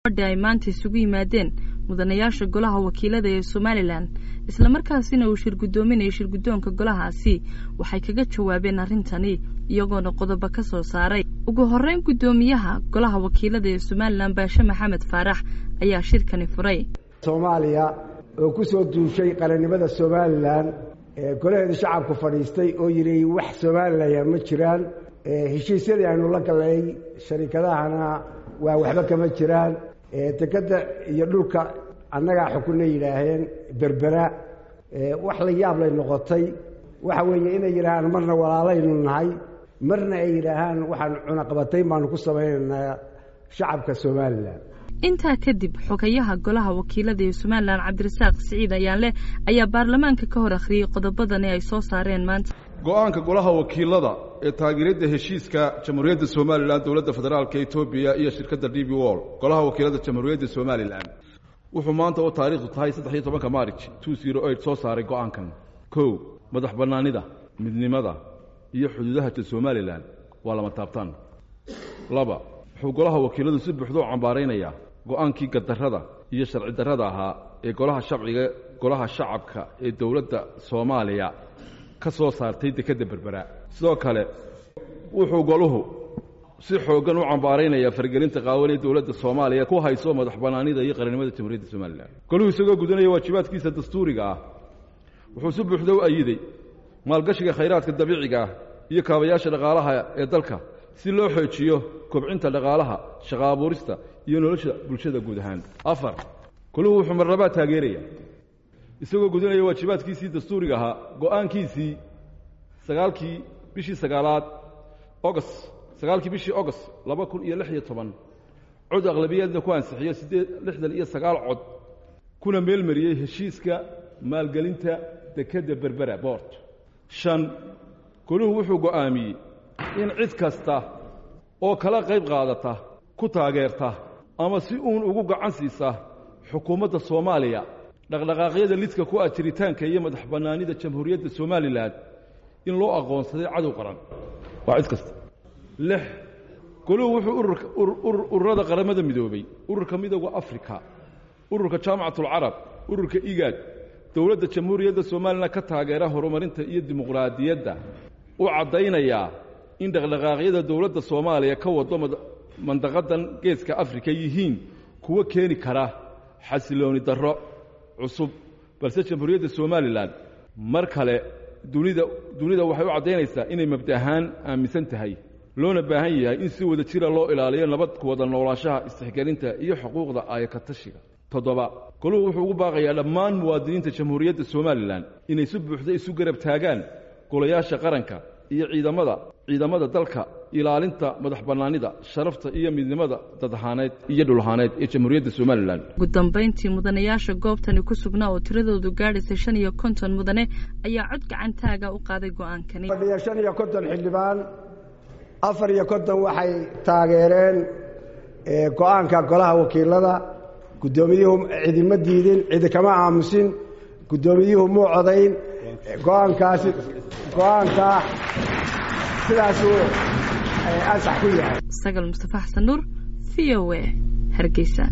fadhi ay maanta isugu yimaadeen mudanayaasha golaha wakiilada ee somalilan islamarkaasina uu shir guddoominaya shirguddoonka golahaasi waxay kaga jawaabeen arrintani iyagoona qodobo ka soo saaray ugu horreyn guddoomiyaha golaha wakiilada ee somalilan baashe maxamed faarax ayaa shirkani furay soomaaliya oo ku soo duushay qarannimada somalilan golaheeda shacabku fadhiistay oo yidhi wax somalilan ma jiraan heshiisyadii aynu la galnay sharikadahana waa waxba kama jiraan dekadda iyo dhulka annagaa xukunna yidhaaheen berbera wax la yaab lay noqotay waxa weeye inay yidhaahaan marna walaalaynu nahay marna ay yidhaahaan waxaan cunaqabatayn baanu ku samaynaynaa shacabka somalilan intaa kadib xogayaha golaha wakiilada ee somalilan cabdirasaaq siciid ayaanleh ayaa baarlamaanka ka hor akhriyey qodobadani ay soo saareen maanta go-aanka golaha wakiilada ee taageeradda heshiiska jamhuuriyadda somalilan dowladda federaalka etoobiya iyo shirkadda d b wol golaha wakiilada jamhuuriyadda somalilan wuxuu maanta oo taariikhdu tahay saddex iyo tobanka maarij two zero eight soo saaray go-aankan kow madax bannaanida midnimada iyo xuduudaha somalilan waa lama taabtaan laba wuxuu golaha wakiiladu si buuxda u cambaaraynayaa go-aankii gadarrada iyo sharci darrada ahaa ee golaha shabciga golaha shacabka ee dowladda soomaaliya ka soo saartay dekedda berbera sidoo kale wuxuu goluhu si xooggan u cambaaraynayaa fargelinta qaawan ee dowladda soomaaliya ku hayso madax bannaanida iyo qarannimada jamhuuriyadda somalilan goluhu isagoo gudanaya waajibaadkiisa dastuuriga ah wuxuu si buuxda u ayiday maalgashiga khayraadka dabiiciga ah iyo kaabayaasha dhaqaalaha ee dalka si loo xoojiyo kobcinta dhaqaalaha shaqa abuurista iyo nolosha bulshada guud ahaan afar goluhu wuxuu marnabaa taageeraya isagoo gudanaya waajibaadkiisii dastuuriga ahaa go-aankiisii sagaalkii bishii sagaalaad ogost sagaalkii bishii ogost laba kun iyo lix iyo toban cod aqlabiyaadna ku ansixiyo siddeed lixdan iyo sagaal cod kuna meelmariyey heshiiska maalgelinta dekedda berbera boort shan goluhu wuxuu go'aamiyey in cid kasta oo kala qayb qaadata ku taageerta ama si uun ugu gacan siisa xukuumadda soomaaliya dhaqdhaqaaqyada lidka ku ah jiritaanka iyo madax bannaanida jamhuuriyadda somalilan in loo aqoonsaday cadow qaran waa cid kasta lix goluhu wuxuu ururada qaramada midoobay ururka midooda afrika ururka jaamacatulcarab ururka igaad dowladda jamhuuriyadda somalilan ka taageera horumarinta iyo dimuqraadiyadda u caddaynayaa in dhaqdhaqaaqyada dowladda soomaaliya ka wado mandaqadan geeska afrika yihiin kuwo keeni kara xasilooni darro cusub balse jamhuuriyadda somalilan mar kale dunida dunida waxay u caddaynaysaa inay mabda ahaan aaminsan tahay loona baahan yahay in si wada jira loo ilaaliyo nabad ku wada noolaanshaha istixgelinta iyo xuquuqda aayakatashiga toddoba goluhu wuxuu ugu baaqayaa dhammaan muwaadiniinta jamhuuriyadda somalilan inay si buuxda isu garab taagaan golayaasha qaranka iyo ciidamada ciidamada dalka ilaalinta madax bannaanida sharafta iyo midnimada dadahaaneed iyo dhulahaaneed ee jamhuuriyadda somalilan ugu dambayntii mudanayaasha goobtani ku sugnaa oo tiradoodu gaadhaysay shan iyo konton mudane ayaa cod gacantaaga u qaaday go-aankani fadhiya shan iyo konton xildhibaan afar iyo konton waxay taageereen go-aanka golaha wakiilada guddoomiyuhu cidima diidin cidi kama aamusin guddoomiyuhu muu codayn go-aankaasi go-aankaa sidaasuu ansax ku yahay sagal mustafa xasan nuur v o a hargeysa